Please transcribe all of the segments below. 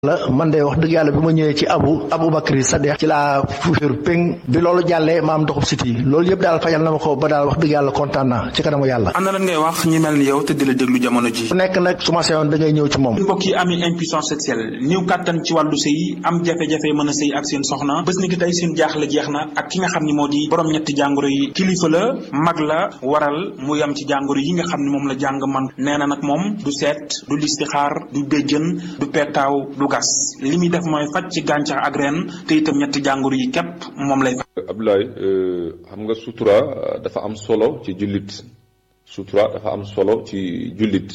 la man de wax dëgg yàlla bi ma ñëwee ci abu aboubacry Sadekh ci laa fuuféeru péng bi loolu jàllee ma am ndoxub siti loolu yëpp daal fajal na ma ko ba daal wax dëgg yàlla kontaan naa ci kanamu yàlla ana lan ngay wax ñi mel ni yow te di la déglu jamono ji ku nekk nag su ma seyoon da ngay ñëw ci moom mbokk yi ami impuissance sexuelle néew kàttan ci wàllu sëy am jafe-jafe mën a sëy ak seen soxna bés ni ki tey seen jaaxle jeex na ak ki nga xam ni moo di borom ñetti jàngoro yi kilifa la mag la waral mu yam ci jàngoro yi nga xam ni moom la jàng man nee na nag moom du seet du listixaar du béjjën du pettaaw du gas li muy def mooy faj ci gàncax ak ren te itam ñetti jàngoro yi képp moom lay faj Abdoulaye xam nga sutura dafa am solo ci jullit sutura dafa am solo ci jullit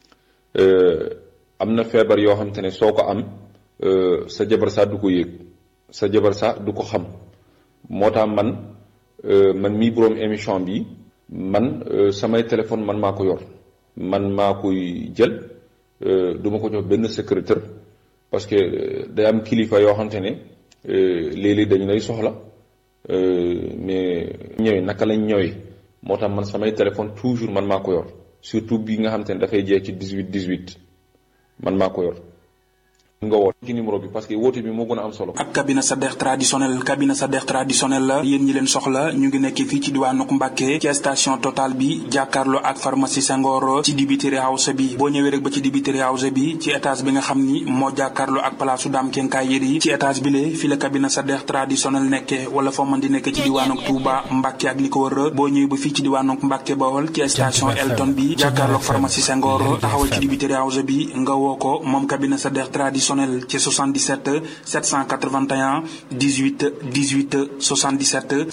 am na feebar yoo xam te ne soo ko am sa jabar sax du ko yëg sa jabar sax du ko xam moo tax man man mii boroom émission bi man samay téléphone man maa ko yor man maa koy jël du ma ko jox benn secrétaire parce que day am kilifa yoo xamante ne léeg-léeg dañu lay soxla mais ñëwee naka lañ ñëwee moo tax man samay téléphone toujours man maa ko yor surtout bi nga xamante ne dafay jeex ci 18 18 man maa ko yor nga woote ci numéro bi parce que woote bi moo gën a am solo. ak cabinet Sadekh traditionnel cabinet Sadekh traditionnel la yéen ñi leen soxla ñu ngi nekk fii ci diwaanu Mbàkke ci station Total bi jàkkaarloo ak pharmacie Senghor ci dibiteri house bi boo ñëwee rek ba ci dibiteri house bi ci étage bi nga xam ni moo jàkkaarloo ak palaasu Dame Kenkaay Yeri ci étage bi lee fi la cabinet Sadekh traditionnel nekke wala foo mën di nekk ci diwaanu Touba Mbàkke ak li ko wër boo ñëwee ba fii ci diwaanu Mbàkke Bawol ci station Elton bi jàkkaarloo ak pharmacie Senghor taxawal ci dibiteri house bi nga woo ko moom cabinet Sadekh traditionnel ci 77 781 18 18 77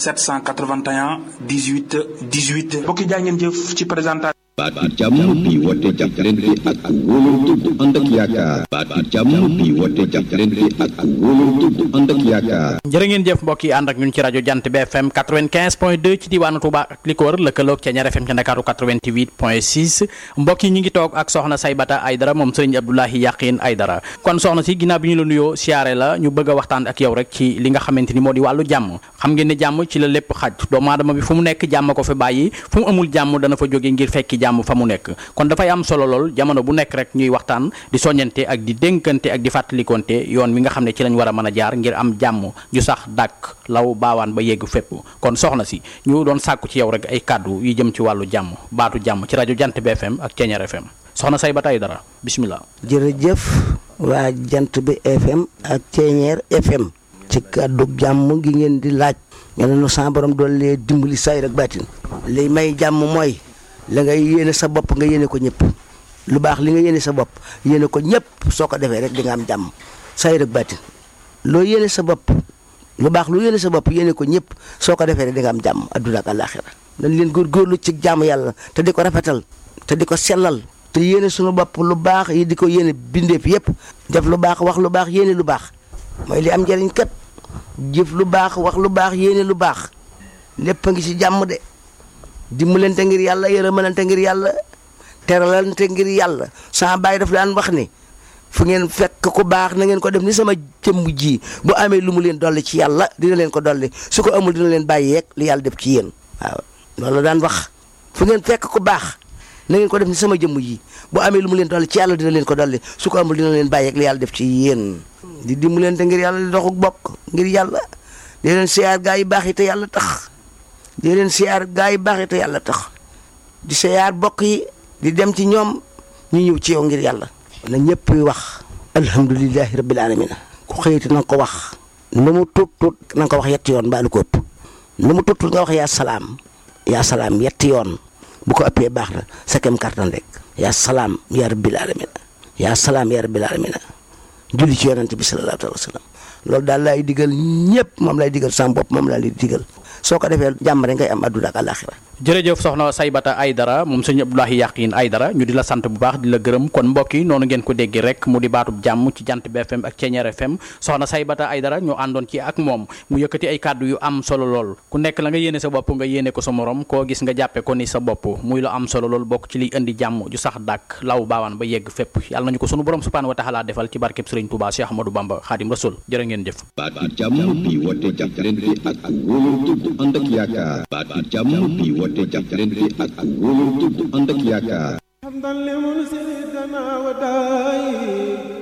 781 18 18 mbokki jaa ngeen jëf ci présentation baatu jàmm bi woote jàppalante ak wóolante bu ànd ak yaakaar baatu jàmm bi woote jàppalante ak wóolante bu ànd ak yaakaar jërë ngeen jëf mbokk yi ànd ak ñun ci rajo jant bi FM 95 point 2 ci diwaanu Touba ak li ko wër lëkkaloog ca ñaar FM ca Ndakaaru 88 point 6 mbokk yi ñu ngi toog ak soxna Saybata Aydara moom sëriñ Abdoulahi Yaqin Aydara kon soxna si ginnaaw bi ñu la nuyoo siyaare la ñu bëgg a waxtaan ak yow rek ci li nga xamante ni moo di wàllu jàmm xam ngeen ne jàmm ci la lépp xaj doomu aadama bi fu mu nekk jàmm ko fi bàyyi fu mu amul jàmm dana fa jóge ngir fekki jàmm fa mu nekk kon dafay am solo lool jamono bu nekk rek ñuy waxtaan di soññante ak di dénkante ak di fàttalikonte yoon wi nga xam ne ci lañ war a mën a jaar ngir am jàmm ju sax dàkk law baawaan ba yegg fépp kon soxna si ñu doon sàkku ci yow rek ay kàddu yu jëm ci wàllu jàmm baatu jàmm ci rajo jant bi FM ak Ceeñeer FM soxna Saybata Aydara bismillah jërëjëf waa jant bi FM ak Ceeñeer FM ci kàddu jàmm gi ngeen di laaj nga ne nu sa borom doon lee dimbali say rek baatin li may jàmm mooy la ngay yéene sa bopp nga yéene ko ñëpp lu baax li nga yéene sa bopp yéene ko ñëpp soo ko defee rek di nga am jàmm say rek baatin loo yéene sa bopp lu baax lu yéene sa bopp yéene ko ñëpp soo ko defee rek di nga am jàmm adduna ak àllaaxira dañ leen góorgóorlu ci jàmm yàlla te di ko rafetal te di ko sellal te yéene suñu bopp lu baax yi di ko yéene bindeef yëpp def lu baax wax lu baax yéene lu baax mooy li am njëriñ kat jëf lu baax wax lu baax yéene lu baax lépp a ngi ci jàmm de dimbalante ngir yàlla yërëmalante ngir yàlla teralante ngir yàlla sama baay daf daan wax ni fu ngeen fekk ku baax na ngeen ko def ni sama jëmm ji bu amee lu mu leen dolli ci yàlla dina leen ko dolli su ko amul dina leen bàyyi yeeg li yàlla def ci yéen waaw loolu daan wax fu ngeen fekk ku baax na ngeen ko def ni sama jëmm ji bu amee lu mu leen dolli ci yàlla dina leen ko dolli su ko amul dina leen bàyyi yeeg li yàlla def ci yéen di dimbalante ngir yàlla di doxuk bokk ngir yàlla di leen siyaar gaa yi baax yi te yàlla tax di leen siyaar gaa yi baax yi te yàlla tax di siyaar bokk yi di dem ci ñoom ñu ñëw ci yow ngir yàlla na ñëpp wax alhamdulilahi rabbil alamina ku xëyiti na nga ko wax lu mu tuut tuut na nga ko wax yetti yoon mbaa lu ko ëpp lu mu tuut tuut nga wax yaa salaam yaa salaam yetti yoon bu ko ëppee baax na sa kem kartan rek yaa salaam yaa rabbil alamina yaa salaam yaa rabbil alamina julli ci yonent bi sallallahu alayhi wa sallam loolu daal laay digal ñëpp moom lay digal sama bopp moom laa lay digal soo ko defee jàmm rek ngay am adduna ak àllaaxira jërëjëf soxna Saybata Aydara moom sëñ Abdoulahi Yaqin Aydara ñu di la sant bu baax di la gërëm kon mbokk yi noonu ngeen ko dégg rek mu di baatub jàmm ci jant bi FM ak Ceeñeer FM soxna Saybata Aydara ñu àndoon ci ak moom mu yëkkati ay kàddu yu am solo lool ku nekk la nga yéene sa bopp nga yéene ko sa morom koo gis nga jàppe ko ni sa bopp muy lu am solo lool bokk ci liy indi jàmm ju sax dàkk law baawaan ba yegg fépp yàlla nañu ko sunu borom subhaanahu wa taala defal ci barkeb Sëriñ Tuubaa Cheikh Ahmadou Bamba Xaadim Rasul jërë ngeen jëf baatu jàmm bi woote jàppalante ak wóolante bu ànd ak yaakaar baatu jàmm bi woote jàppalante ak wóolante bu ànd ak yaakaar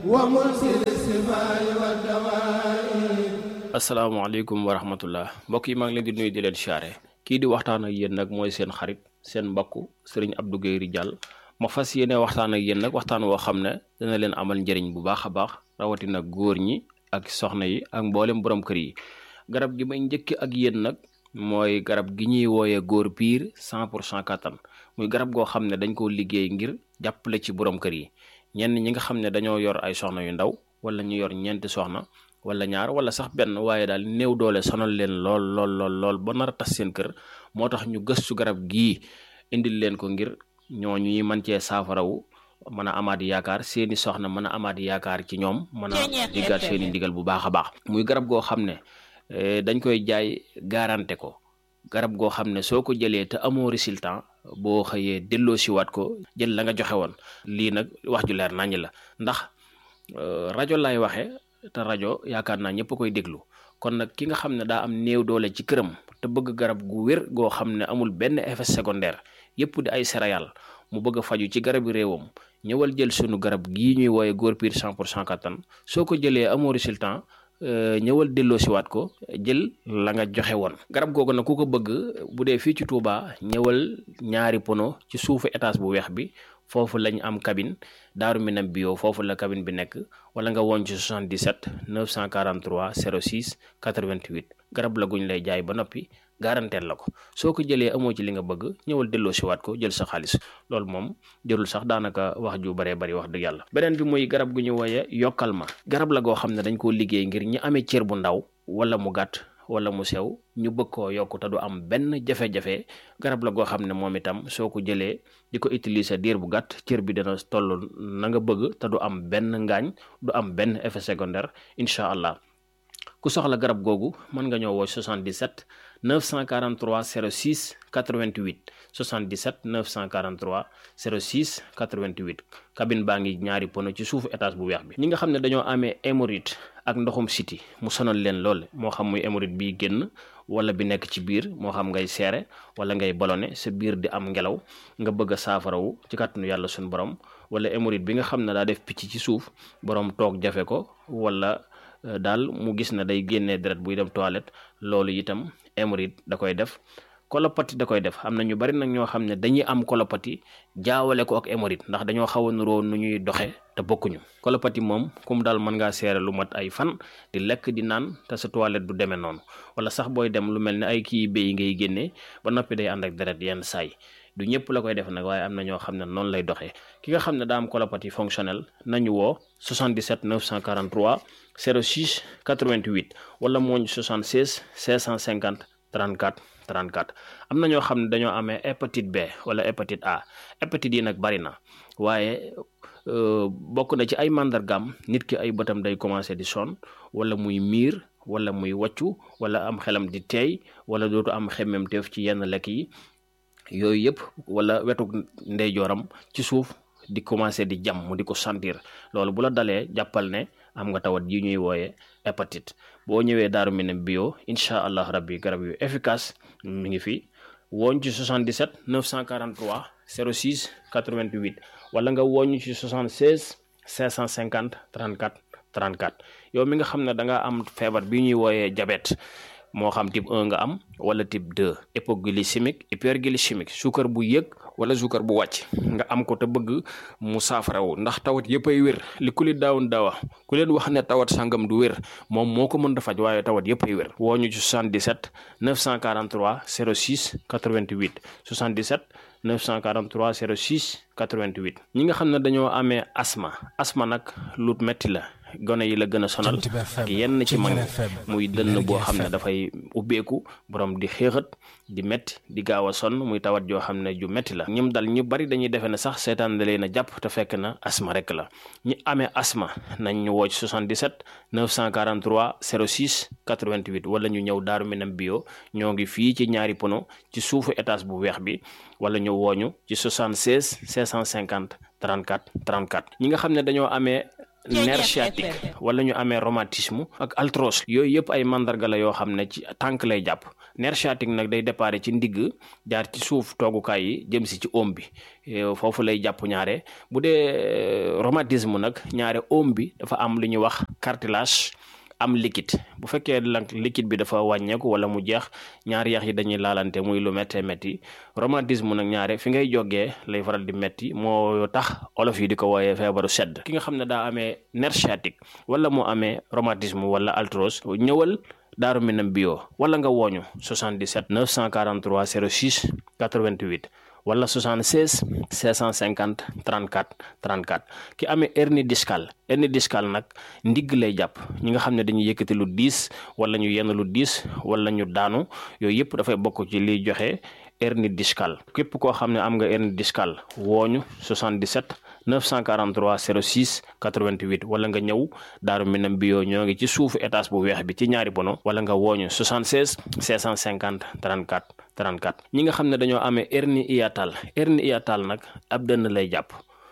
asalaamaaleykum wa rahmatullah mbokk yi maa ngi leen di nuyu di leen siyaare kii di waxtaan ak yéen nag mooy seen xarit seen mbokk sëriñ Abdou Guèye Ridial ma fas yéene waxtaan ak yéen nag waxtaan woo xam ne dana leen amal njëriñ bu baax a baax rawatina góor ñi ak soxna yi ak mboolem borom kër yi garab gi may njëkk ak yéen nag mooy garab gi ñuy wooyee góor piir cent pour cent kattan muy garab goo xam ne dañ koo liggéey ngir jàppale ci borom kër yi ñenn ñi nga xam ne dañoo yor ay soxna yu ndaw wala ñu yor ñeenti soxna wala ñaar wala sax benn waaye daal néew doole sonal leen lool lool lool lool ba nar a tas seen kër moo tax ñu gëstu garab gii indil leen ko ngir ñooñu ñuy mën cee saafarawu mën a amaat yaakaar seeni soxna mën a amaat yaakaar ci ñoom mën a diggaat seeni ndigal bu baax a baax muy garab goo xam ne dañ koy jaay garanté ko garab goo xam ne soo ko jëlee te amoo résultat boo xëyee delloo siwaat ko jël la nga joxe woon lii nag wax ju leer naññ la ndax rajo lay waxe te rajo yaakaar naa ñëpp koy déglu kon nag ki nga xam ne daa am néew doole ci këram te bëgg garab gu wér goo xam ne amul benn effet secondaire yëpp di ay céréales mu bëgg a faju ci garabi réewam ñëwal jël sunu garab gii ñuy wooye góor piir 100 pour cent kattan soo ko jëlee amoo résultat ñëwal delloo siwaat ko jël la nga joxe woon garab googu nag ku ko bëgg bu dee fii ci Touba ñëwal ñaari pono ci suufu étage bu weex bi foofu lañ am cabine daaru minam bio foofu la cabine bi nekk wala nga woon ci 77 943 06 88 garab la guñ lay jaay ba noppi garanteel la ko soo ko jëlee amoo ci li nga bëgg ñëwal delloo siwaat ko jël sa xaalis loolu moom jërul sax daanaka wax ju baree bari wax dëgg yàlla beneen bi muy garab gu ñu wooye yokkal ma garab la goo xam ne dañ koo liggéey ngir ñi amee cër bu ndaw wala mu gàtt wala mu sew ñu bëgg koo yokk te du am benn jafe-jafe garab la goo xam ne moom itam soo ko jëlee di ko utiliser diir bu gàtt cër bi dana toll na nga bëgg te du am benn ngaañ du am benn effet secondaire incha allah ku soxla garab googu mën nga ñëw woo 77 943 06 88 77 943 06 88 cabine baa ngi ñaari pono ci suufu étage bu weex bi ñi nga xam ne dañoo amee hémorroïde ak ndoxum siti mu sonal leen lool moo xam muy hémorroïde bi génn wala bi nekk ci biir moo xam ngay seere wala ngay ballonné sa biir di am ngelaw nga bëgg a saafarawu ci kàttanu yàlla suñu borom wala hémorroïde bi nga xam ne daa def picc ci suuf borom toog jafe ko wala daal mu gis na day génnee deret buy dem toilette loolu itam hémorroïde da koy def kolopati da koy def am na ñu bari nag ñoo xam ne dañuy am kolopati jaawale ko ak hémorroïde ndax dañoo xaw a nuroo nu ñuy doxe te bokkuñu kolopati moom comme daal mën ngaa seere lu mat ay fan di lekk di naan te sa toilette du demee noonu wala sax booy dem lu mel ne ay kii béy ngay génnee ba noppi day ànd ak deret yenn saay du ñëpp la koy def nag waaye am na ñoo xam ne noonu lay doxee ki nga xam ne daa am colopathie fonctionnelle nañu woo 77 943 06 88 wala mooñ 76 650 34 34 am na ñoo xam ne dañoo amee hépatite B wala hépatite A hépatite yi nag bari na waaye bokk na ci ay màndargaam nit ki ay bëtam day commencé di sonn wala muy miir wala muy wàccu wala am xelam di teey wala dootu am xemmemteef ci yenn lekk yi yooyu yëpp wala wetu ndeyjooram ci suuf di commencé di jam mu di ko sentir loolu bu la dalee jàppal ne am nga tawat yi ñuy wooye hépatite boo ñëwee daaru minam bio incha allah rabbi garab yu efficace mi ngi fi wooñ ci 77 943 06 88 wala nga wooñ ci 76 550 34 34 yow mi nga xam ne da nga am feebar bi ñuy wooyee diabète moo xam type 1 nga am wala type 2 hypoglycémique hyperglycémique suukar bu yëg wala suukar bu wàcc nga am ko te bëgg mu saafarawu ndax tawat yëpp ay wér li ku li daawun daawa ku leen wax ne tawat sangam du wér moom moo ko mën da faj waaye tawat yëpp ay wér woo ñu ci 77 943 06 88 77 943 06 88 ñi nga xam ne dañoo amee asma asma nag lu metti la gone yi la gën a sonal ak yenn ci mag muy dënn boo xam ne dafay ubbeeku borom di xéexat di metti di gaaw a sonn muy tawat joo xam ne ju metti la ñim dal ñu bari dañuy defe ne sax seetaan da leen a jàpp te fekk na asma rek la ñi amee asma nañ ñu woo ci 77 943 06 88 wala ñu ñëw daaru minam bio ñoo ngi fii ci ñaari pono ci suufu étage bu weex bi wala ñu wooñu ci 76 650 34 34 ñi nga xam ne dañoo amee nerf sciatique wala ñu amee rhumatisme ak arthrose yooyu yëpp ay mandarga la yoo xam ne ci tànk lay jàpp nerf sciatique nag day déparé ci ndigg jaar ci suuf toogukaay yi jëm si ci oom bi foofu lay jàpp ñaare bu dee rhumatisme nag ñaare oom bi dafa am lu ñuy wax cartilage am liquide bu fekkee nag liquide bi dafa wàññeeku wala mu jeex ñaari yax yi dañuy laalante muy lu méttee métti rhumatisme nag ñaare fi ngay jógee lay faral di métti moo tax olof yi di ko wooyee feebaru sedd ki nga xam ne daa amee nerf sciatique wala moo amee rhumatisme wala arthrose ñëwal Daaru Minam bio wala nga wooñu 77 943 06 88 wala 76 650 34 34 ki amee hernie discale hernie discale nag ndigg lay jàpp ñi nga xam ne dañuy yëkkati lu diis wala ñu yenn lu diis wala ñu daanu yooyu yëpp dafay bokk ci liy joxe hernie discale képp koo xam ne am nga hernie discale wooñu 77 943 06 88 wala nga ñëw Daaru Minam bio ñoo ngi ci suufu étage bu weex bi ci ñaari bono wala nga wooñu 76 650 34 34 ñi nga xam ne dañoo amee hernie hiatale hernie hiatale nag ab dënn lay jàpp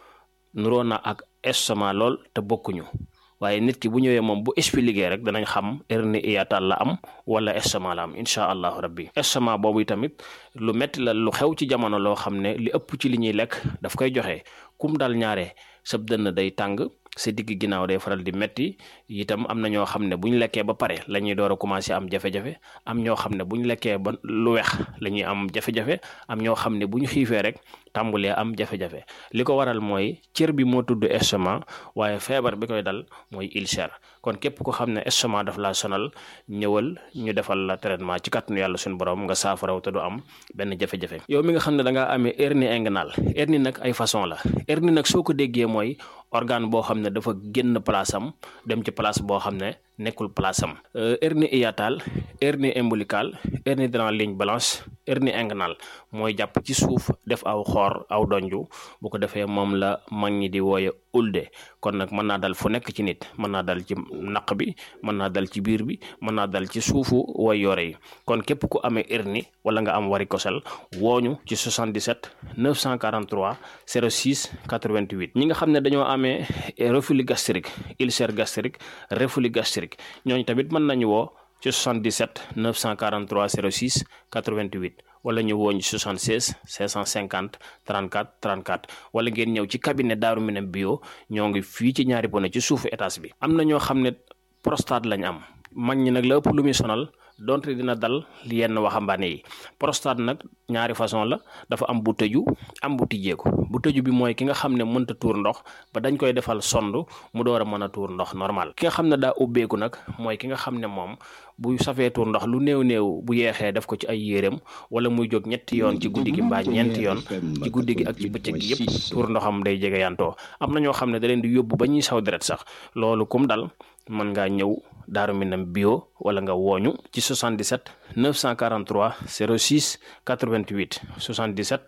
nuroo na ak estomac lool te bokkuñu waaye nit ki bu ñëwee moom bu expliqué rek danañ xam hernie hiatale la am wala estomac la am incha allahu rabbi estomac boobu tamit lu metti la lu xew ci jamono loo xam ne li ëpp ci li ñuy lekk daf koy joxe kum dal ñaare sab dënn day tàng sa digg ginnaaw day faral di metti itam am na ñoo xam ne bu ñu lekkee ba pare la ñuy door a commencé am jafe-jafe am ñoo xam ne bu ñu lekkee ba lu weex la ñuy am jafe-jafe am ñoo xam ne bu ñu xiifee rek tàmbulee am jafe-jafe li ko waral mooy cër bi moo tudd estomac waaye feebar bi koy dal mooy ulcère kon képp ko xam ne estomac daf laa sonal ñëwal ñu defal la traitement ci kàttanu yàlla suñu borom nga saafaraw te du am benn jafe-jafe yow mi nga xam ne da ngaa amee hernie inguinale hernie nag ay façon la hernie nag soo ko déggee mooy organe boo xam ne dafa génn place am dem ci place boo xam ne nekkul place am hernie hiatale hernie ombilicale hernie dans la ligne blanche hernie inguinale mooy jàpp ci suuf def aw xoor aw donju bu ko defee moom la mag ñi di wooye ulde kon nag mën naa dal fu nekk ci nit mën naa dal ci naq bi mën naa dal ci biir bi mën naa dal ci suufu way yore yi kon képp ku amee hernie wala nga am varicocèle wooñu ci 77 943 06 88 ñi nga xam ne dañoo amee reflux gastrique ulcère gastrique reflux gastrique ñooñu tamit mën nañu woo ci 77 943 06 88 wala ñu woo ñu 76 550 34 34 wala ngeen ñëw ci cabinet Daaru Minam bio ñoo ngi fii ci ñaari bone ci suufu étage bi. am na ñoo xam ne prostate lañ am mag ñi nag la ëpp lu muy sonal donte dina dal yenn waxambaane yi prostate nag ñaari façon la dafa am bu tëju am bu tijjeeku bu tëju bi mooy ki nga xam ne mënta tuur ndox ba dañ koy defal sond mu door a mën a tuur ndox normal ki nga xam ne daa ubbeeku nag mooy ki nga xam ne moom bu safee tuur ndox lu néew néew bu yeexee def ko ci ay yéreem wala muy jóg ñetti yoon ci guddi gi mbaa ñeenti yoon ci guddi gi ak ci bëccëg gi yëpp tuur ndoxam day jege yantoo am na ñoo xam ne da leen di yóbbu ba ñuy saw deret sax loolu kum dal mën ngaa ñëw Daaru Minam bio wala nga wooñu ci 77 943 06 88 77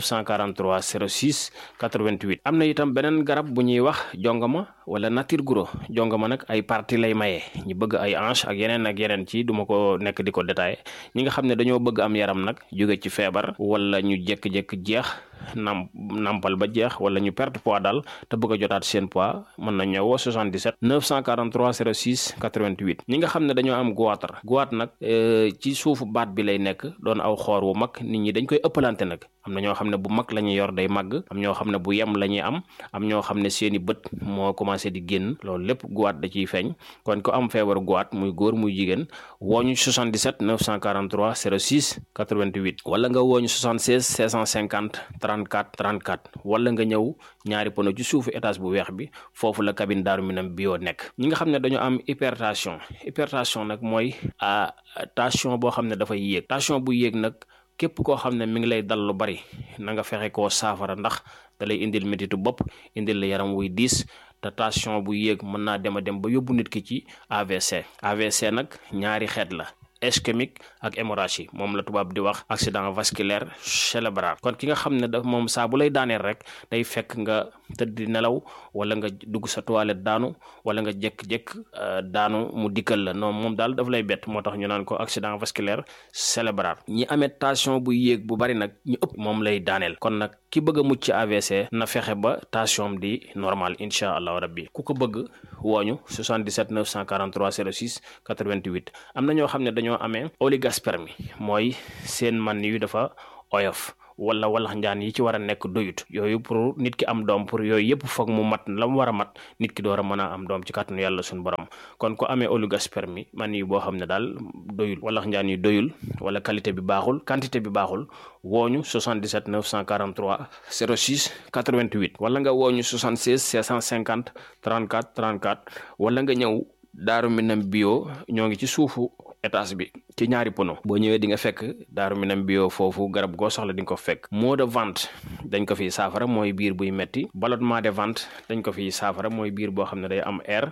943 06 88 am na itam beneen garab bu ñuy wax jongama wala nature guro jongama nag ay parti lay maye ñu bëgg ay hanche ak yeneen ak yeneen ci duma ko nekk di ko détaillé ñi nga xam ne dañoo bëgg am yaram nag jóge ci feebar wala ñu jékki-jékki jeex nam nampal ba jeex wala ñu perte poids daal te bëgg a jotaat seen poids mën na ñëwoo 77 943 06 88 ñi nga xam ne dañoo am goitre goitre nag ci suufu baat bi lay nekk doon aw xoor wu mag nit ñi dañ koy ëppalante nag am na ñoo xam ne bu mag la ñuy yor day màgg am ñoo xam ne bu yem la ñuy am am ñoo xam ne seeni bët moo commencé di génn loolu lépp goitre da ciy feeñ kon ko am feebaru goitre muy góor muy jigéen wooñu 77 943 06 88 wala nga wooñu 76 650 34 34 wala nga ñëw ñaari pono ci suufu étage bu weex bi foofu la cabine Daaru Minam bio nekk ñi nga xam ne dañoo am hypertension hypertension nag mooy tension boo xam ne dafay yéeg tension bu yéeg nag képp koo xam ne mi ngi lay dal lu bari na nga fexe koo saafara ndax da lay indil métitu bopp indil la yaram wuy diis te tension bu yéeg mën naa dem a dem ba yóbbu nit ki ci AVC AVC nag ñaari xeet la ischémique ak hémorragie moom la tubaab di wax accident vasculaire cérébral kon ki nga xam ne daf moom saa bu lay daaneel rek day fekk nga tëdd di nelaw wala nga dugg sa toilette daanu wala nga jékk-jékk daanu mu dikkal la non moom daal daf lay bett moo tax ñu naan ko accident vasculaire cérébral ñi amee tension bu yéeg bu bari nag ñu ëpp moom lay daaneel kon nag ki bëgg a mucc ci AVC na fexe ba tension di normal incha allahu rabbi ku ko bëgg wooñu 77 943 06 88 am na ñoo xam ne dañoo amee oligospermie mooy seen man yu dafa oyof wala walax njaan yi ci war a nekk doyut yooyu pour nit ki am doom pour yooyu yëpp foog mu mat la mu war a mat nit ki door a mën a am doom ci kàttanu yàlla suñu borom kon ko amee oligospermie man yi boo xam ne daal doyul walax njaan yi doyul wala qualité bi baaxul quantité bi baaxul wooñu 77 943 06 88 wala nga wooñu 76 650 34 34 wala nga ñëw daaru minam bio ñoo ngi ci suufu étage bi ci ñaari pono boo ñëwee di nga fekk daaru minam bio foofu garab goo soxla di nga ko fekk maux de ventre dañ ko fiy saafara mooy biir buy metti ballonnement de ventre dañ ko fiy saafara mooy biir boo xam ne day am air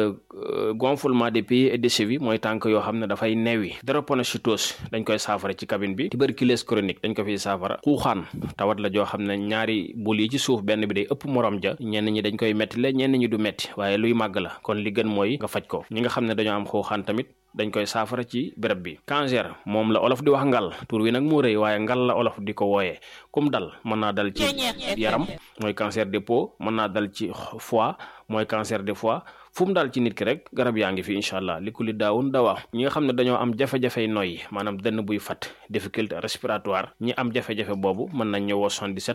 gonflement des pieds et des chevilles mooy tànk yoo xam ne dafay neewi drépanocytose dañ koy saafara ci cabine bi tuberculose chronique dañ ko fiy saafara xuuxaan tawat la joo xam ne ñaari bul yi ci suuf benn bi day ëpp morom ja ñenn ñi dañ koy metti la ñenn ñi du metti waaye luy màgg la kon li gën mooy nga faj ko ñi nga xam ne dañoo am xuuxaan tamit dañ koy saafara ci béréb bi cancer moom la olof di wax ngal tur wi nag moo rëy waaye ngal la olof di ko wooyee kum dal mën naa dal ci yaram mooy cancer des peaux mën naa dal ci foie mooy cancer des foie fu mu daal ci nit ki rek garab yaa ngi fi incha allah li ku li daawun dawaa ñi nga xam ne dañoo am jafe-jafey noyyi maanaam dënn buy fat difficulté respiratoire ñi am jafe-jafe boobu mën nañ ñëwoo 77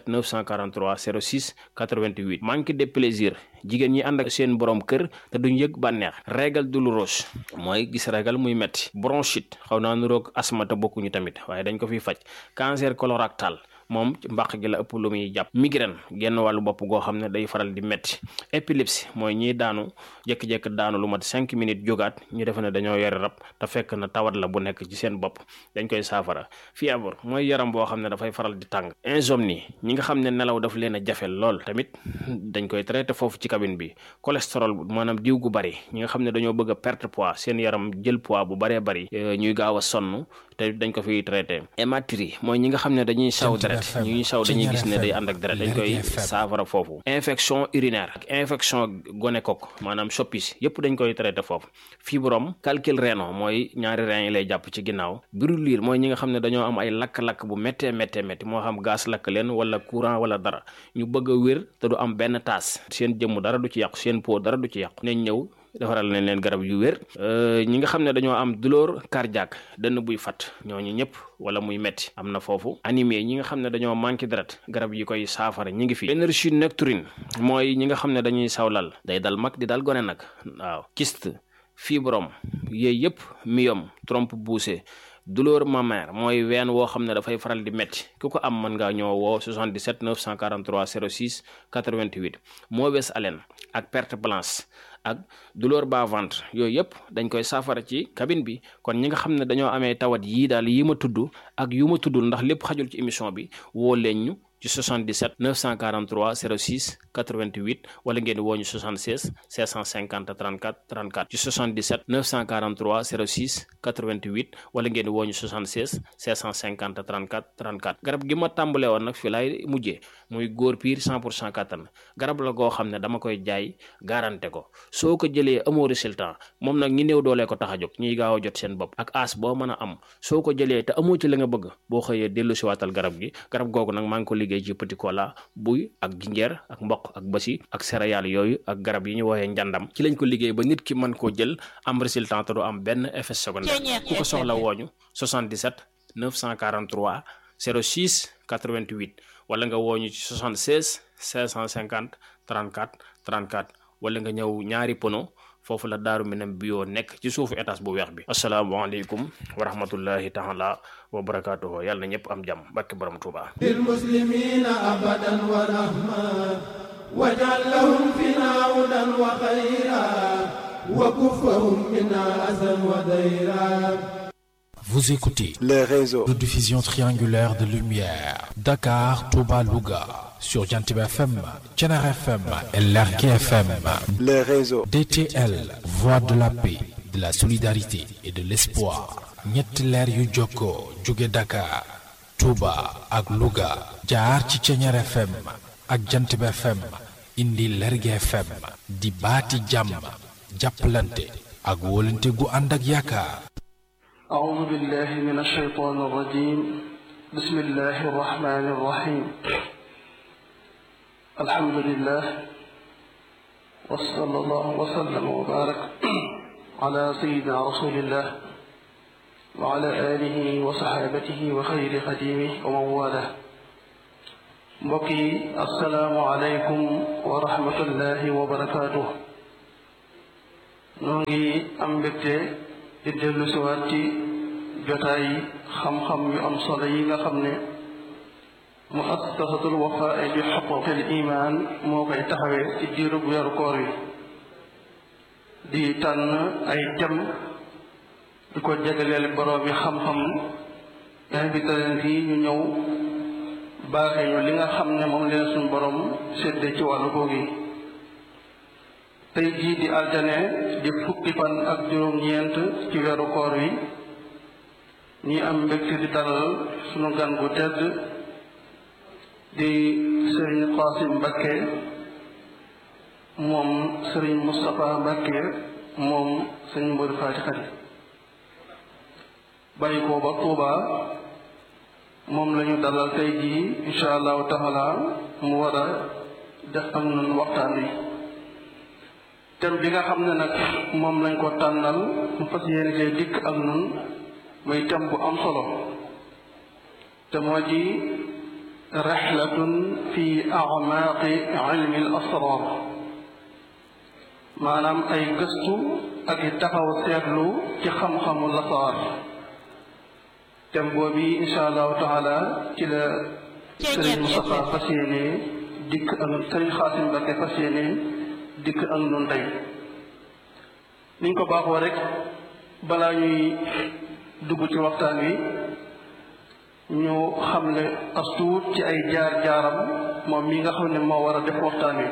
943 06 88 manque de plaisir jigéen ñi ànd ak seen borom kër te duñ yëg bànneex régal douloureuse mooy gis régal muy metti bronchite xaw naa nuroog asthme te bokkuñu tamit waaye dañ ko fiy faj cancer colorectal moom mbàq gi la ëpp lu muy jàpp migraine genn wàllu bopp goo xam ne day faral di metti épilepsie mooy ñiy daanu jékki-jékki daanu lu mat cinq minutes jógaat ñu defe ne dañoo yore rab te fekk na tawat la bu nekk ci seen bopp dañ koy saafara fièvre mooy yaram boo xam ne dafay faral di tàng insomnie ñi nga xam ne nelaw daf leen a jafe lool tamit dañ koy traité foofu ci cabine bi cholestérol maanaam diw gu bari ñi nga xam ne dañoo bëgg a perte poids seen yaram jël poids bu baree bari ñuy gaaw a sonn te dañ ko fiy traité hématurie mooy ñi nga xam ne dañuy saw deret ñuy saw dañuy gis ne day ànd ak deret dañ koy saafara foofu infection urinaire ak infection gonocoque maanaam soppis yépp dañ koy traité foofu fibrome calcul rénal mooy ñaari rein yi lay jàpp ci ginnaaw brûlure mooy ñi nga xam ne dañoo am ay lakk-lakk bu méttee méttee métti moo xam gaz lakk leen wala courant wala dara ñu bëgg a wér te du am benn taas seen jëmm dara du ci yàqu seen peau dara du ci yàqu nañ ñëw defaral nañ leen garab yu wér ñi nga xam ne dañoo am douleur cardiaque dënn buy fat ñooñu ñëpp wala muy metti am na foofu anémie ñi nga xam ne dañoo manqué deret garab yi koy saafara ñi ngi fi énergie nocturne mooy ñi nga xam ne dañuy sawlal day dal mag di dal gone nag waaw kyste fibrome yooyu yëpp myome trompe poussée douleur mammaire mooy ween woo xam ne dafay faral di métti ku ko am mën ngaa ñëw woo 77 943 06 88 mauvaise haleine ak perte blanche ak douleur bas ventre yooyu yëpp dañ koy saafara ci cabine bi kon ñi nga xam ne dañoo amee tawat yii daal yi ma tudd ak yu ma tuddul ndax lépp xajul ci émission bi woo leen ñu ci 77 943 06 88 wala ngeen woo ñu 76 650 34 34 ci 77 943 06 88 wala ngeen woo ñu 76 650 34 34 garab gi ma tàmbale woon nag fi laay mujjee muy góor piir 100 pour cent kattan garab la goo xam ne dama koy jaay garanté ko soo ko jëlee amoo résultat moom nag ñi néew doolee ko tax a jóg ñuy gaaw a jot seen bopp ak as boo mën a am soo ko jëlee te amoo ci la nga bëgg boo xëyee dellu si waatal garab gi garab googu nag maa ngi ko liggéey ci petit cola buy ak jinjeer ak mboq ak basi ak céréales yooyu ak garab yi ñu woowee njàndam ci lañ ko liggéey ba nit ki mën koo jël am résultat te du am benn effet secondaire ku ko soxla wooñu 77 943 06 88 wala nga wooñu ci 76 550 34 34 wala nga ñëw ñaari pono foofu la daaru minam bio nekk ci suufu étage bu weex bi asalaamaaleykum wa rahmatullahi taala wa barakaatuhu yàlla na ñëpp am jàmm barke borom Tuuba lil muslimina abadan wa rahma wajal lahum fina hudan wa xayra wa kufahum minna azan wa dayra Vous écoutez le réseau de diffusion triangulaire de lumière Dakar, Touba, Louga sur Jantib FM, Thiénare FM et Lergui FM. le réseau DTL, voix de la paix, de la solidarité et de l'espoir. ñetti leer yu jokkoo jóge Dakar, Touba ak Louga jaar ci Thiénare FM ak Jantib FM indi Lergui FM di baati jàmm jàppalante ak wóolante gu ànd ak yaakaar أعوذ بالله من الشيطان الرجيم بسم الله الرحمن الرحيم الحمد لله وصلى الله وسلم وبارك على سيدنا رسول الله وعلى آله وصحابته وخير خديمه ومن والاه mbokki asalaamualeykum wa rahmatullahi wa barakaatu noo ngi am mbégte di dellu siwaat ci jotaay xam-xam yu am solo yi nga xam ne muassasatul wafaa bi xuquqil iman moo koy taxawee ci diirub weeru koor wi di tànn ay tem di ko jagleel borom yi xam-xam invité leen fii ñu ñëw baaxee ñu li nga xam ne moom leen suñu borom séddee ci wàllu googu tey jii di altine di fukki fan ak juróom-ñeent ci weeru koor wi ñi am mbégte di dalal suñu gan gu tedd di sëriñ Qasim Mbakke moom sëriñ Moustapha Mbakke moom sëriñ Mbodi Faati Xari bàyyi ko ba Tuuba moom la ñu dalal tey jii insha allahu taala mu war a def ak nun waxtaan wi thème bi nga xam ne nag moom lañ ko tànnal mu fas yéene see dikk ak nun muy thème bu am solo te moo ji rexlatun fi acmaaqi ilmi al asrar maanaam ay gëstu ak i taxaw seetlu ci xam-xamu lasaar thème boobu insha allahu taala ci la sëriñ Moustapha fas yéene dikk ak sëriñ Xaasim Mbakke fas yéene dikk ak nun tey niñ ko baaxoo rek balaa ñuy dugg ci waxtaan wi ñu xamle as tuut ci ay jaar-jaaram moom mi nga xam ne moo war a def waxtaan wi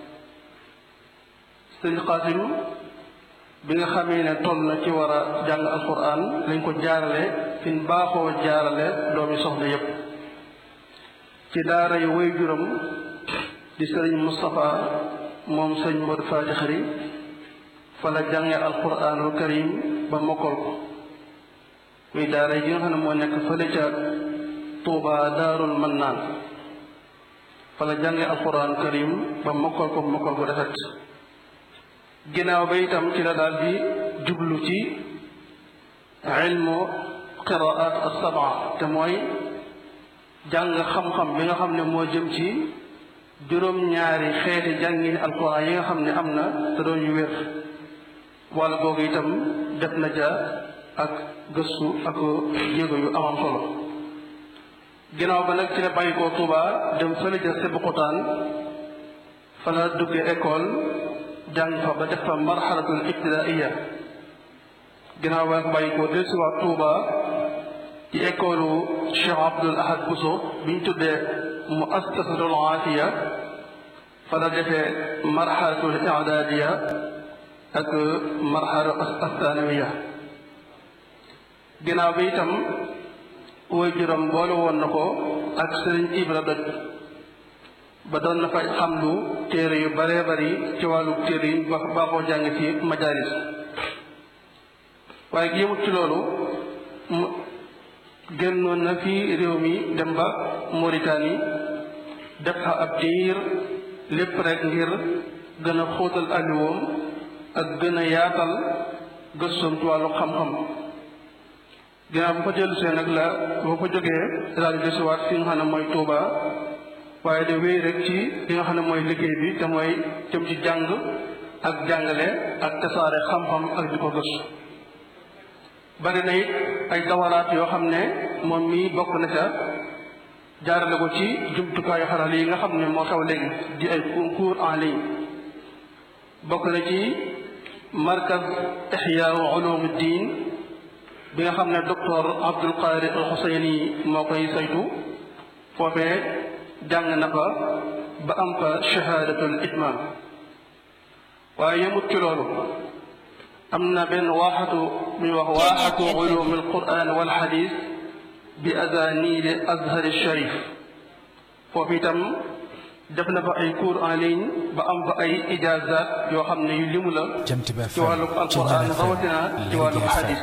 sëriñ Xaasim bi nga xamee ne toll na ci war a jàng alquran lañ ko jaarale fi ñu baaxoo jaarale doomi soxna yépp ci daara yu way juram di sëriñ Moustapha moom sëriñ Modou Faty Khary fa la jànge alquranul karim ba mokkal ko muy daara yi nga xam ne moo nekk fële ca Touba Daarul Mannaan fa la jànge alquranul karim ba mokkal ko mokkal ko rafet ginnaaw ba itam ci la daal di jublu ci ilmu qiraat as-sab'a te mooy jàng xam-xam bi nga xam ne moo jëm ci juróom-ñaari xeeti jàngini alquran yi nga xam ne am na te doon yu wér wala googu itam def na ja ak gëstu ak jéego yu amam solo ginnaaw ba nag ci la bàyyi koo Tuuba dem fële ja Sébikotane fa la duggee école jàng fa ba def fa marxalatul ibtidaaiya ginnaaw ba bàyyi ko dellusiwaat Tuuba ci école Cheikh Abdoul Ahad Bousso bi ñu tuddee muassasatul aafiya fa la defee marxalatul idaadiya ak marxala athanawiya ginnaaw bi itam woy juróom boole woon na ko ak Sëriñ Ibra Doj ba doon na fa xamlu téere yu baree bari ci wàllu téere yi ba baaxoo jàng ci majalis waaye yëmut ci loolu mu génnoon na fi réew mi dem ba Mauritanie def fa ab diir lépp rek ngir gën a xóotal aliwoom ak gën a yaatal gëstoom ci wàllu xam-xam ginnaaw bu fa dellusee nag la boo fa jógee daal di desuwaat fi nga xam ne mooy Touba waaye de wéy rek ci li nga xam ne mooy liggéey bi te mooy jëm ci jàng ak jàngale ak tasaare xam-xam ak di ko gëstu bari na it ay dawaraat yoo xam ne moom mii bokk na ca jaarale ko ci jumtukaayu xarala yi nga xam ne moo xew léegi di ay concours en ligne bokk na ci markaz ixyaa ulumuddin bi nga xam ne docteur Abdul Qadir al Xuseyni moo koy saytu foofee jàng na fa ba am fa shahaadatul itmaam waaye yëmut ci loolu am na benn waaxatu muy wax waaxatu ulum al quran wal xadis bi azanil azhar sharif foofu itam def na fa ay cours en ligne ba am fa ay ijaazaat yoo xam ne yu limu la ci wàllu alquran rawatina ci wàllu hadis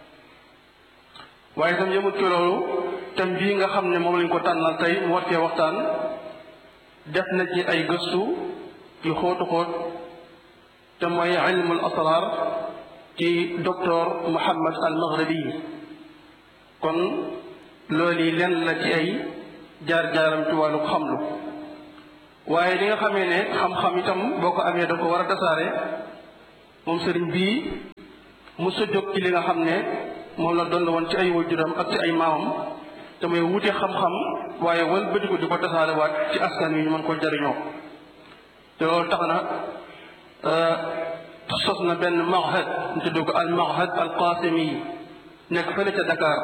waaye itam yëmut ci loolu thème bii nga xam ne moom lañ ko tànnal tey mu war cee waxtaan def na ci ay gëstu yu xóotu xóot te mooy ilmul asrar ci docteur Mouhammad al Maghribi kon loolu yi lenn la ci ay jaar-jaaram ci wàllu xamlu waaye li nga xamee ne xam-xam itam boo ko amee da ko war a tasaare moom sëriñ bii mu sa jóg ci li nga xam ne moom la doon woon ci ay waajuram ak ci ay maamam te mooy wute xam-xam waaye wal bëtiku di ko tasaare waat ci askan wi ñu mën ko jariñoo te loolu tax na sos na benn mahad ñu tudd ko al mahad al qasimi nekk fële ca Dakar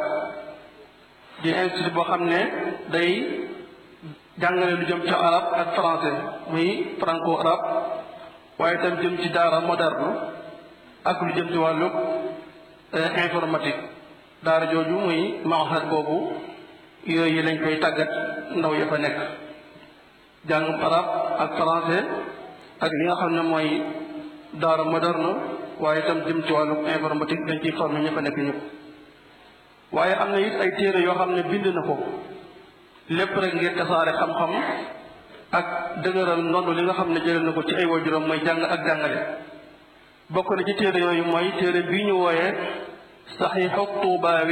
di institut boo xam ne day jàngale lu jëm ci arab ak français muy franco arabe waaye itam jëm ci daara moderne ak lu jëm ci wàllu informatique daara jooju muy mahad boobu yooyu lañ koy tàggat ndaw ya fa nekk jàngum arab ak français ak li nga xam ne mooy daara moderne waaye itam jëm ci wàllu informatique dañ ciy formé ña fa nekk ñëpp waaye am na it ay téere yoo xam ne bind na ko lépp rek ngir tasaare xam-xam ak dëgëral ndono li nga xam ne jëlee na ko ci ay waajuram mooy jàng ak jàngale bokk na ci téere yooyu mooy téere bii ñu wooyee saxiixu tuubaawi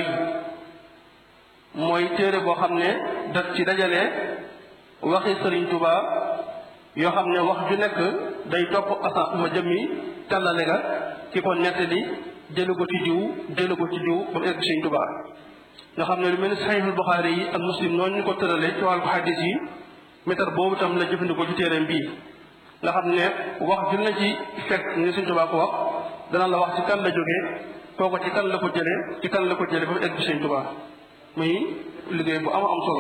mooy téere boo xam ne daf ci dajale waxi sëriñ Tuubaa yoo xam ne wax ju nekk day topp asa ma jëmmi tàllale ga ki ko nettali jëlu ko ci diw jëlu ko ci diw ba mu egg sëriñ Tuubaa nga xam ne lu mel ni saxiixul Buxaari yi ak muslim noonu ñu ko tërale ci wàllu xadis yi métar boobu tam la jëfandikoo ci téereem bii nga xam ne wax ju na ci fekk ni sëriñ Tuubaa ko wax dana la wax ci kan la jógee kooko ci kan la ko jëlee ci kan la ko jëlee ba mu egg sëriñ Tuubaa muy liggéey bu am am solo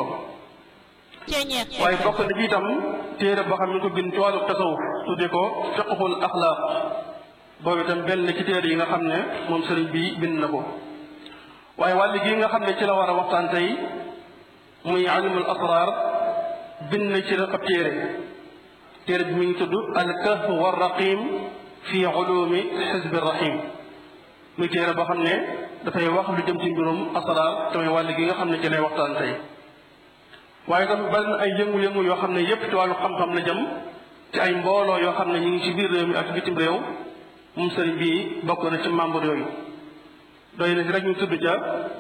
waaye bokk na ci itam téere boo xam ne ko bind ci wàllu tasawuf tudde ko fiqhul axlaaq boobu itam benn ci téere yi nga xam ne moom sëriñ bi bind na ko waaye wàll gi nga xam ne ci la war a waxtaan tey muy alimul asrar bind na ci ab téere téere bi mi ngi tudd al kahf war raqim fi ulumi xizbi rahim muy téere boo xam ne dafay wax lu jëm ci mbirum asrar te muy wàll gi nga xam ne ci lay waxtaan tey waaye tam bari na ay yëngu-yëngu yoo xam ne yépp ci wàllu xam-xam la jëm ci ay mbooloo yoo xam ne ñu ngi ci biir réew mi ak bitim réew moom sëriñ bii bokk na ci membre yooyu doy na ci rek ñu tudd ca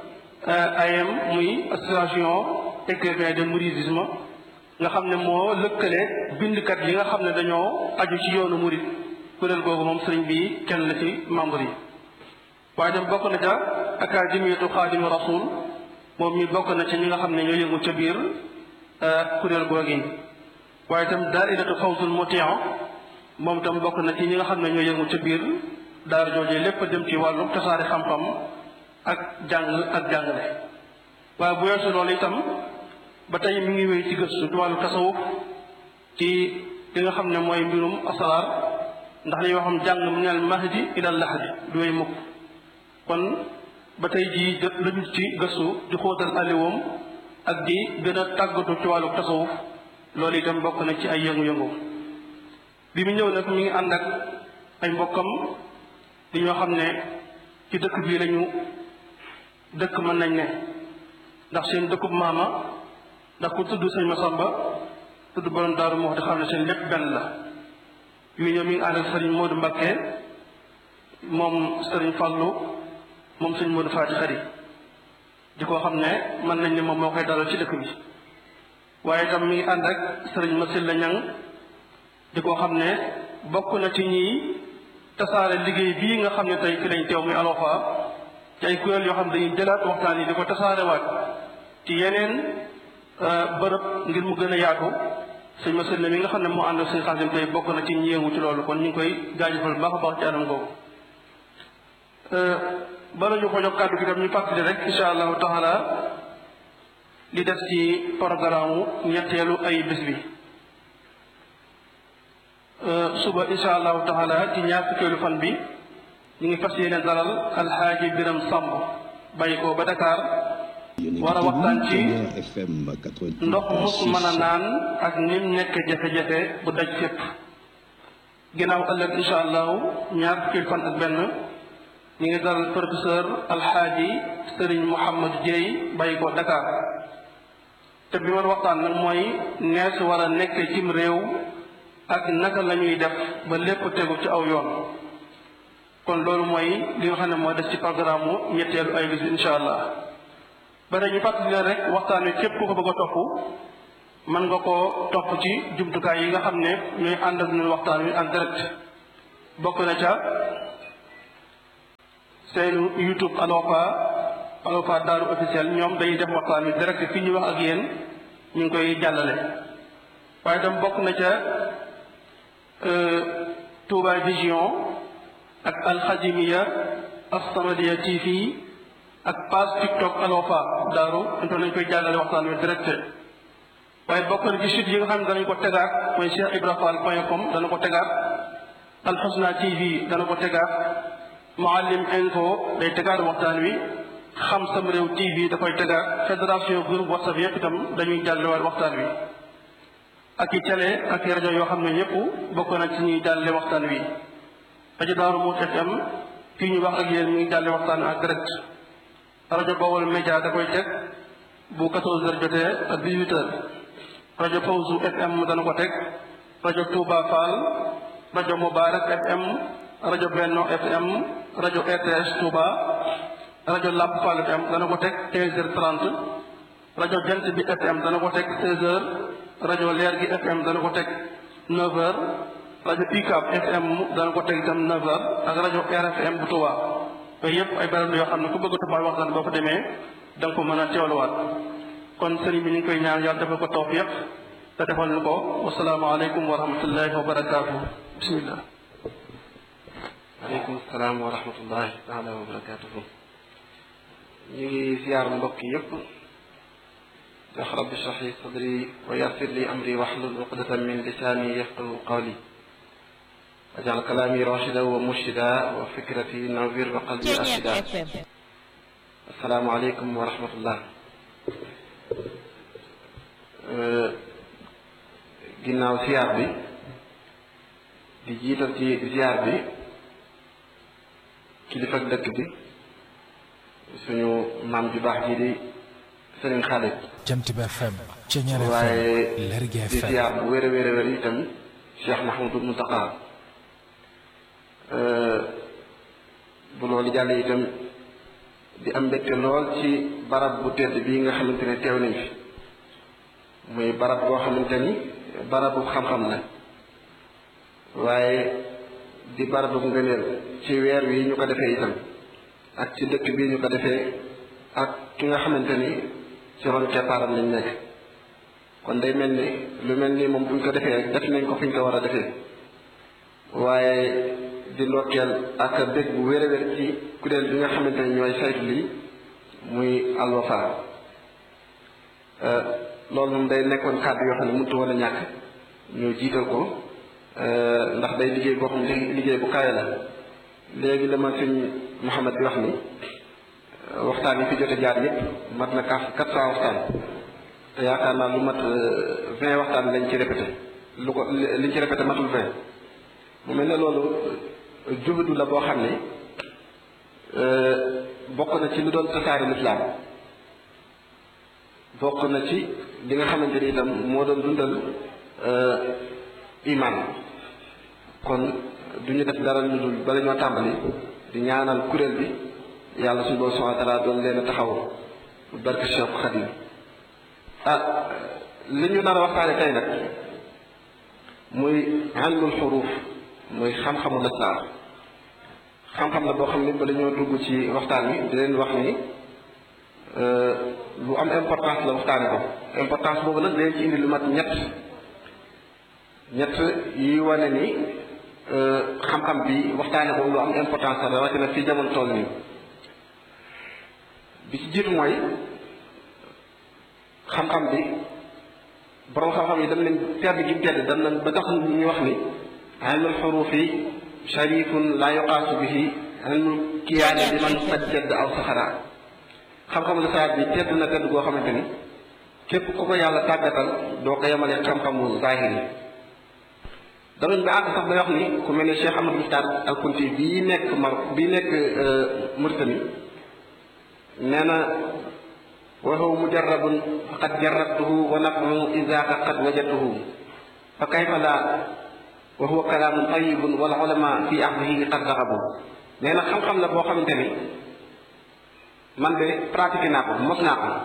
AM muy association écrivain de mouridisme nga xam ne moo lëkkale bindkat yi nga xam ne dañoo aju ci yoonu murid kuréel googu moom sëriñ bii kenn la ci membre yi waaye tam bokk na ca académiyatu xaadimu rasul moom mi bokk na ci ñi nga xam ne ñoo yëngu ca biir kuréel googi waaye itam daairatu fawzul mutia moom itam bokk na ci ñi nga xam ne ñoo yëngu ca biir daara joojee lépp dem ci wàllu tasaare xam-xam ak jàng ak jàngale waaye bu weesu loolu itam ba tey mi ngi wéy ci gëstu ci wàllu tasawuf ci li nga xam ne mooy mbirum asraar ndax li yoo xam jàng min al mahdi ila lahdi du wéy mukk kon ba tey jii jot lañu ci gëstu di xóotal aliwoom ak di gën a tàggatu ci wàllu tasawuf loolu itam bokk na ci ay yëngu-yëngu bi mu ñëw nag mi ngi ànd ak ay mbokkam di ñoo xam ne ci dëkk bii lañu dëkk mën nañ ne ndax seen dëkkub maama ndax ku tudd sëñ Masamba tudd borom daaru moo di xam ne seen lépp benn la yu ñëw mi ngi ànd ak sëriñ Modou Mbakke moom sëriñ Fallou moom sëñ Modou Faati Xari di ko xam ne mën nañ ne moom moo koy dalal ci dëkk bi waaye itam mi ngi ànd ak sëriñ Masilla Ñang di ko xam ne bokk na ci ñiy tasaare liggéey bii nga xam ne tey fi lañ teew muy Alwafa ci ay kuréel yoo xam ne dañuy jëlaat waxtaan yi di ko tasaarewaat ci yeneen bërëb ngir mu gën a yaatu sëñ Masilla mi nga xam ne moo ànd ak sëñ Xaasim tey bokk na ci ñi yëngu ci loolu kon ñu ngi koy jaajëfal baax a baax ci anam googu bala ñu ko jox kàddu gi tam ñu fàttali rek insha allahu taala li def ci programme ñetteelu ay bés bi suba insha allahu taala ci ñaar fukkeelu fan bi ñu ngi fas yéene dalal alxaaji biram sàmb bàyyi ko ba Dakar war a waxtaan ci ndox mus mën a naan ak nim nekk jafe-jafe bu daj fépp ginnaaw ëllëg incha allahu ñaar fukki fan ak benn ñu ngi dal professeur alxaaji sëriñ Mouhamad Dieye bàyyi ko Dakar te bi ma waxtaan nag mooy nees war a nekk cim réew ak naka la ñuy def ba lépp tegu ci aw yoon kon loolu mooy li nga xam ne moo des ci programme mu ñetteelu ay bis bi incha allah ba ñu fàttali leen rek waxtaan wi képp ku ko bëgg a topp mën nga koo topp ci jumtukaay yi nga xam ne ñooy ànd ak ñun waxtaan wi en direct bokk na ca seen YouTube Alwafa Alwafa Daaru officiel ñoom dañuy def waxtaan wi direct fii ñu wax ak yéen ñu ngi koy jàllale waaye tam bokk na ca Touba Vision ak Alxadimiya As-Samadiyya TV ak page TikTok Alwafa Daaru intoon nañ koy jàllale waxtaan wi direct waaye bokk na ci site yi nga xam ne danañ ko tegaat mooy Cheikh Ibra Fall point com dana ko tegaat Alxusna TV dana ko tegaat Muallim Info day tegaat waxtaan wi xam sam réew TV da koy tegaat fédération groupe WhatsApp yëpp itam dañuy jàllewaat waxtaan wi ak i télé ak i rajo yoo xam ne yëpp bokk na ci ñuy jàlle waxtaan wi rajo Daaru Muut FM fii ñu wax ak yéen ñu ngi jàlle waxtaan wi en direct rajo Bawol Média da koy teg bu 14 heures jotee ak 18 heures rajo Fawzu FM dana ko teg rajo Touba Fall rajo Mubarak FM rajo Benno FM rajo RTS Touba rajo Lamp Fall FM dana ko teg 15 heures 30 rajo Jant bi FM dana ko teg 16 heures rajo Leer gi FM dana ko teg 9 heures rajo UCAB FM dana ko teg itam 9 heures ak rajo RFM bu Touba yooyu yëpp ay barab yoo xam ne ku bëgg a toppal waxtaan boo fa demee da nga ko mën a teewluwaat kon sëriñ bi ñu ngi koy ñaan yàlla defal ko tawfiq te defal ñu ko wasalaamaaleykum wa rahmatullahi wa barakaatu bismillah aleykum salaam wa rahmatullahi taala wa barakatuhu ñu ngi ziyaar mbokk yépp wax rabbi shrah li sadri wa yassir li amri wahlul uqdatan min lisaani yafqahu qawli wajal kalaami rashida wa murshida wa fikrati nawir wa qalbi arshida assalaamu aleykum wa rahmatullah ginnaaw ziyaar bi di jiital ci ziyaar bi kilifa dëkk bi suñu maam ju baax ji di sëriñ Xaalit Jant bi FM Ceñeer FM waaye Lergui di FM ziyaar bu wér a wér a wér itam Cheikh Mahmoudou Mountakha bu loolu jàll itam di am mbégte lool ci barab bu tedd bii nga xamante ne teew nañ fi muy barab boo xamante ni barabu xam-xam la waaye di barabu ngëneel ci weer wi ñu ko defee itam ak ci dëkk bii ñu ko defee ak ki nga xamante ni ci ron keppaaram lañ nekk kon day mel ni lu mel ni moom buñ ko defee rek def nañ ko fi ñu ko war a defee waaye di ndokkeel ak bég bu wér a wér ci kuréel bi nga xamante ni ñooy saytu lii muy Alwafa loolu moom day nekkoon kàddu yoo xam ne mënut woon a ñàkk ñu jiital ko ndax day liggéey boo xam ne liggéey bu kawe la léegi la ma sëñ Mouhamed di wax ni waxtaan yi fi jot a jaar yëpp mat na quatre quatre cent waxtaan te yaakaar naa lu mat vingt waxtaan lañ ci répété lu ko liñ ci répété matul vingt mu mel ne loolu juhudu la boo xam ne bokk na ci lu doon tasaare lislaam bokk na ci li nga xamante ni itam moo doon dundal iman kon du ñu def dara lu dul bala ñoo tàmbali di ñaanal kuréel bi yàlla suñu boroom subhaanahu wa taala doon leen a taxaw barke Cheikh Khadim ah li ñu nar a waxtaane tey nag muy ilmul xuruuf muy xam-xamu lislaam xam-xam la boo xam ne bala ñoo dugg ci waxtaan wi di leen wax ni lu am importance la waxtaane ko importance boobu nag dañ ci indi lu mat ñett ñett yi wane ni xam-xam bi waxtaane ko lu am importance la rawatina fi jamono toll nii bi ci jiitu mooy xam-xam bi borom xam-xam yi dem nañ tedd gi mu tedd dem nañ ba tax ñu wax ni ilmul xurufi sharifun la yuqaasu bihi ilmul kiyaane bi man sajjad aw saxara xam-xamu lasaraar bi tedd na tedd goo xamante ni képp ku ko yàlla tàggatal doo ko yemale xam-xamu zahir yi danañ ba àgg sax day wax ni ku mel ne Cheikh Amadou Mokhtar al Kunti bii nekk Mar bii nekk Mauritanie nee na wa huwa mujarrabun faqad jarrabtuhu wa naf'uhu izaaka qad wajadtuhu fa kayfa la wa huwa kalaamun tayyibun wal ulama fi ahdihi qad raxabu nee na xam-xam la boo xamante ni man de pratiqué naa ko mos naa ko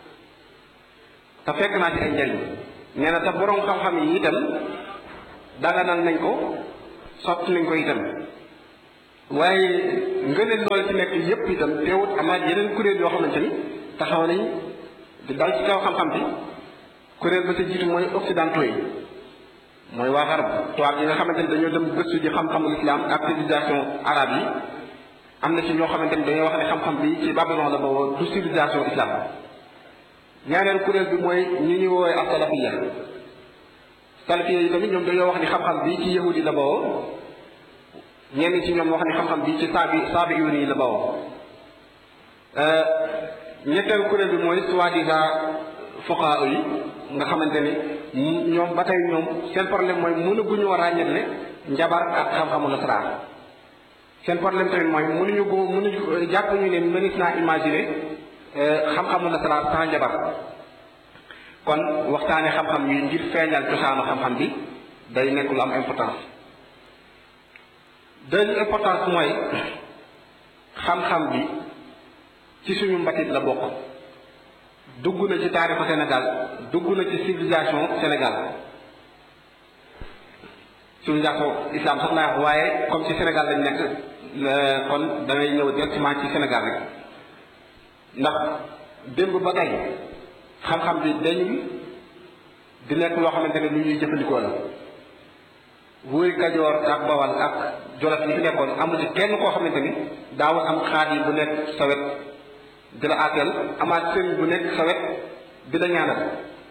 te fekk naa ci ay njëriñ nee na te borom xam-xam yi itam daganal nañ ko sotti nañ ko itam waaye ngëneel loolu ci nekk yépp itam teewut amaat yeneen kuréel yoo xamante ni taxaw nañ di dal ci kaw xam-xam bi kuréel ba sa jiitu mooy occidentaux yi mooy waa xarab tubaab yi nga xamante ni dañoo dem gëstu ji xam-xamul islam ak civilisation arabe yi am na ci ñoo xamante ni dañoo wax ne xam-xam bi ci Babylon la boobu du civilisation islam ñaareel kuréel bi mooy ñi ñuy woowee ak salafiya salafiya yi tamit ñoom dañoo wax ni xam-xam bi ci yahudi la bawoo ñenn ci ñoom wax ni xam-xam bi ci saabi saabi iwén yi la bawoo ñetteel kuréel bi mooy soi-disant fuqahaa yi nga xamante ni ñoom ba tey ñoom seen problème mooy mënaguñu war a ràññetle njabar ak xam-xamu nasaraan seen problème tamit mooy mënuñu ko mënuñu jàpp ñu ne mënees naa imaginer xam-xamu nasaraan sans njabar kon waxtaane xam-xam yi ngir feeñal cosaanu xam-xam bi day nekk lu am importance deuxième importance mooy xam-xam bi ci suñu mbatit la bokk dugg na ci taarixu Sénégal dugg na ci civilisation Sénégal civilisation islam sax naa wax waaye comme ci Sénégal lañ nekk kon damay ñëw directement ci Sénégal rek ndax démb ba tey xam-xam bi dañuy di nekk loo xamante ne lu ñuy jëfandikoo la wuuri Kajoor ak Bawal ak Jolof yi fi nekkoon amul ci kenn koo xamante ni daawul am xaar yi bu nekk sa wet di la àtteel amaat sëriñ bu nekk sa wet di la ñaanal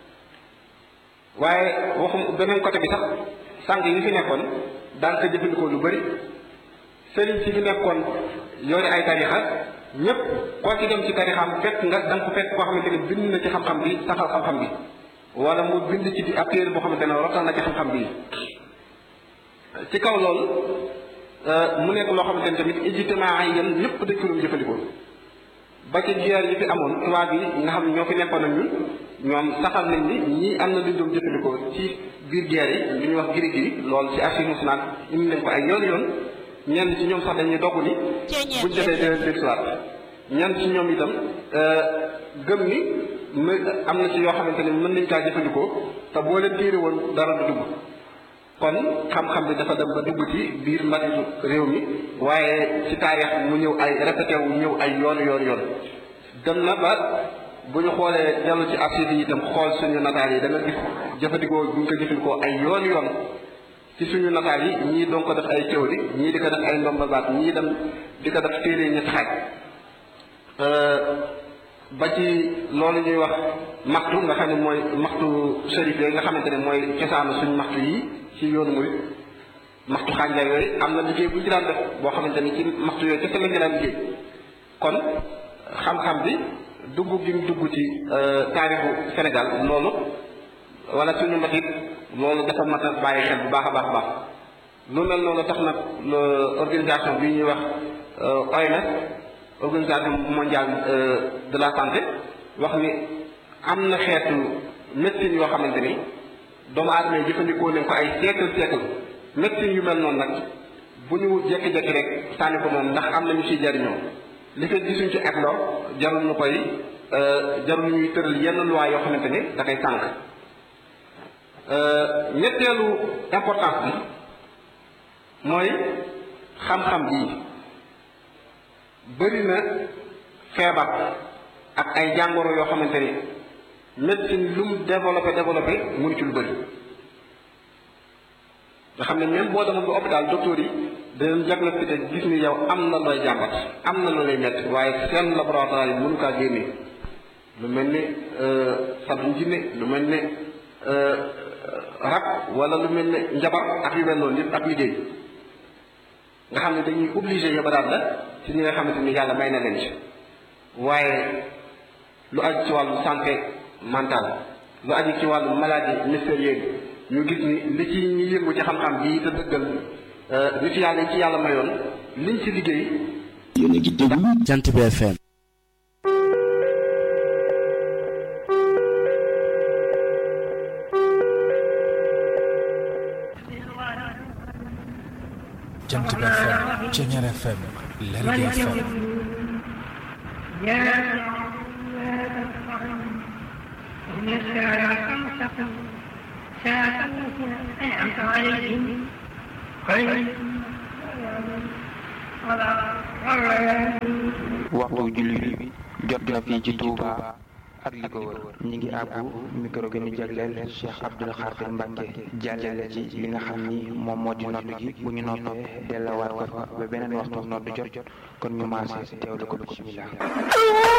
waaye waxum beneen côté bi sax sànq yi fi nekkoon daan ko jëfandikoo lu bëri sëriñ si fi nekkoon yore ay tarixa ñëpp koo ci dem ci tarixam fekk nga da nga ko fekk koo xamante ne bind na ci xam-xam bi saxal xam-xam bi wala mu bind ci di ab téere boo xamante ne rotal na ci xam-xam bi ci kaw loolu mu nekk loo xamante ne tamit ijtimaa yi yéen ñëpp dañ ko doon jëfandikoo ba ci guerre yi fi amoon tubaab yi nga xam ñoo fi nekkoon ak ñun ñoom saxal nañ ni ñii am na lu ñu doon jëfandikoo ci biir guerre yi lu ñuy wax giri giri loolu ci archive nationale indi nañ ko ay yoon yoon ñenn ci ñoom sax dañuy dogg ni buñ defee déwén déwén soit ñenn ci ñoom itam gëm ni mu am na ci yoo xamante ne mën nañ kaa jëfandikoo te boo leen téere woon dara du dugg kon xam-xam bi dafa dem ba dugg ci biir mbatitu réew mi waaye ci taarix mu ñëw ay répété wu ñëw ay yoon yoon yoon dem na ba bu ñu xoolee dellu ci archives yi itam xool suñu nataal yi da nga gis jëfandikoo bu ñu ko jëfandikoo ay yoon yoon ci suñu nataal yi ñii doon ko def ay théorie ñii di ko def ay ndomba baat ñii dem di ko def téere ñetti xaaj ba ci loolu ñuy wax maxtu nga xam ne mooy maxtu sharif yooyu nga xamante ne mooy cosaanu suñu maxtu yi ci yoonu murid maxtu xànjar yooyu am na liggéey bu ñu ci daan def boo xamante ni ci maxtu yooyu kese lañ daan liggéey kon xam-xam bi dugg gi mu dugg ci taarixu Sénégal loolu wala suñu mbatit loolu dafa mat a bàyyi xel bu baax a baax a baax lu mel noonu tax nag organisation bi ñuy wax OMS organisation mondiale de la santé wax ni am na xeetu médecine yoo xamante ni doomu aadama yi jëfandikoo nañ ko ay siècle siècle médecine yu mel noonu nag bu ñu jékki-jékki rek sànni ko moom ndax am na ñu ciy jariñoo li fekk gisuñ ci etloo jarul ñu koy jarul ñuy tëral yenn loi yoo xamante ni da koy sànq ñetteelu importance bi mooy xam-xam bii bëri na feebar ak ay jàngoro yoo xamante ni médecine lu mu développé développé mënu ci lu bëri nga xam ne même boo demoon ba hôpital docteur yi danañ diagnostiqué gis ni yow am na looy jàmbat am na looy métti waaye seen laboratoire yi mënu kaa génne lu mel ni sab jinne lu mel ni rab wala lu mel ni njabar ak yu mel noonu yëpp ak liggéey nga xam ne dañuy obligé yóbba daal la ci ñi nga xamante ni yàlla may na leen ci waaye lu aju ci wàllu santé mentale lu aju ci wàllu maladie mystérieuse ñu gis ni li ci ñi yëngu ci xam-xam bii te dëggal nit yàlla yi ci yàlla mayoon liñ ci liggéey yéen a ngi déglu Jant bi FM Jant bi FM Ceñeer FM Lergui FM waxtu julli bi jot na fii ci Touba ak li ko wër ñi ngi àbbu micro gi ñu jagleel Cheikh Abdoul Khadir Mbacke jàllale ci li nga xam ni moom moo di noddu gi bu ñu noppee dellawaat ko fa ba beneen waxtu noddu jot kon ñu maase teewlu ko bismillah